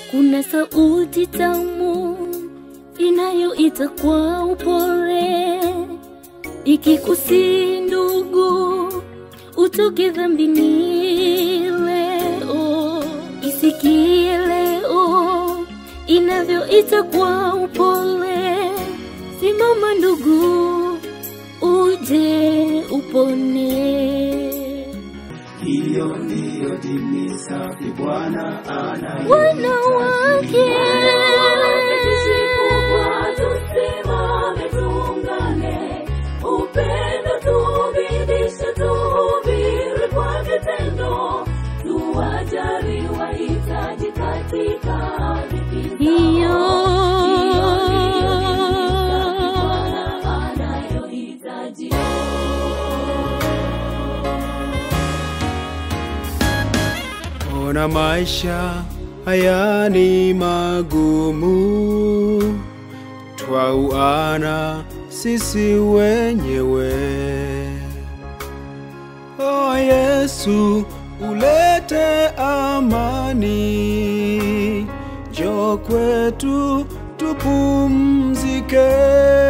Kuna sauti tamu inayoita kwa upole, ikikusi ndugu, utoke dhambini leo. Isikie leo inavyoita kwa upole, simama ndugu, uje upone. Hiyo ndiyo dini safi Bwana anayo. wanawake Tusimame tuungane, upendo tubidishe, tuhubiri kwa vitendo, tuwajali wahitaji katika dhiki zao. hiyo Hiyo ndiyo dini safi Bwana anayohitaji. Ona maisha haya ni magumu, twauana sisi wenyewe. O Yesu, ulete amani, njoo kwetu tupumzike.